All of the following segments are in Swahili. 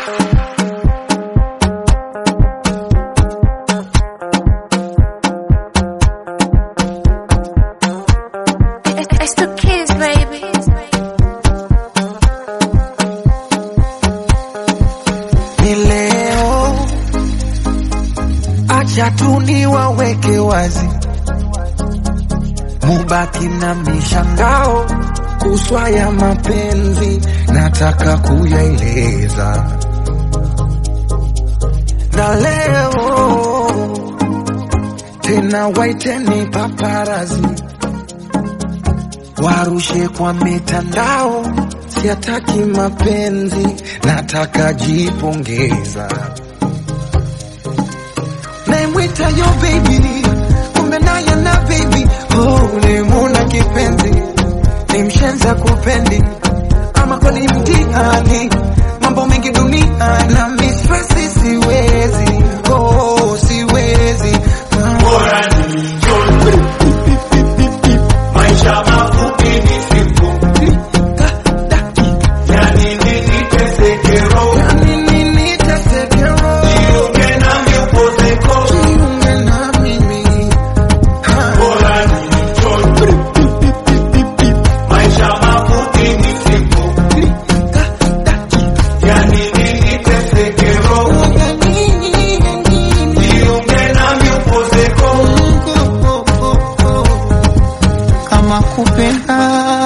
It's the kids, baby. ni leo, acha tu niwaweke wazi, mubaki na mishangao kuswa ya mapenzi, nataka kuyaeleza na leo tena, waiteni paparazi warushe kwa mitandao, siataki mapenzi, nataka jipongeza. Naimwita yo baby, kumbe naye na baby, oh, nimuna kipenzi, ni mshenza kupendi, ama kweli mtihani, mambo mengi dunia na mistresi, siwezi, oh, siwezi Bora ni njoni. Maisha mafupi ni siku. Yani nini teseke roho. Nini nitasekero, Jiunge nami upozeko. jiunge na mimi Bora ni njoni. Maisha mafupi ni siku. Yani nini teseke roho. Jiunge nami upozeko. kama kupenda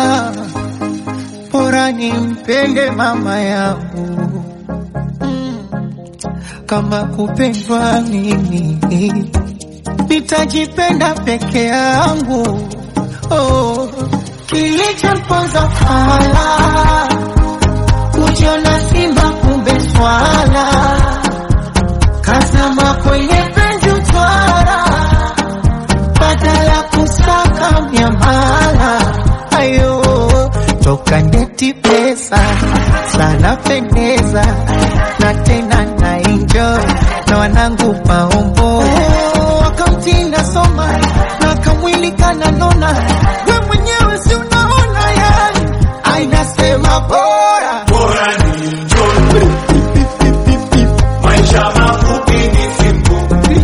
bora nimpende mama yangu Mm. kama kupendwa mimi nitajipenda peke yangu oh. kilichomponza fala kujiona simba kumbe swala kazama kwenye penzi utwara badala kusaka miamala ayo toka ndeti pesa sana pendeza na tena na enjoy na wanangu maombo wakamtinda soma na kamwili kananona we mwenyewe si unaona yani ainasema bora Bora ni njoni. Maisha mafupi ni siku.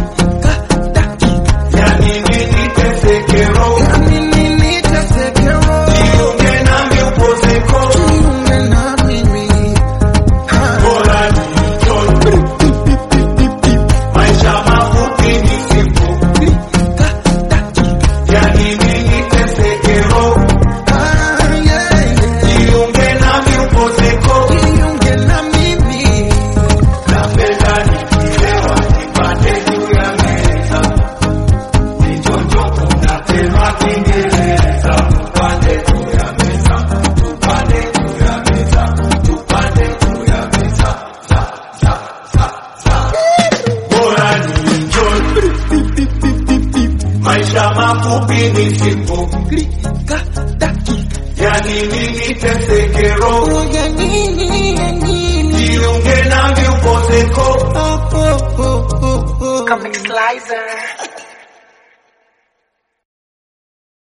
Yani nini teseke roho. Nini nitasekero, Jiunge nami upozeko. jiunge na mimi Bora ni njoni. Maisha mafupi ni siku. Yani nini teseke roho. Ah, yeah, yeah. Jiunge nami upozeko. Jiunge na mimi Napenda nikilewa nipate juu ya meza. Nichonjo kunasema Kiingereza. Tupande juu ya meza. Tupande juu ya meza. Tupande juu ya meza. Za, za, za, za. Bora ni enjoy. Maisha mafupi ni siku. Klika, dakika, Yani nini teseke roho. ya nini, ya nini Jiunge nami upozeko. Oh, oh, oh, oh, oh. Comic Slicer.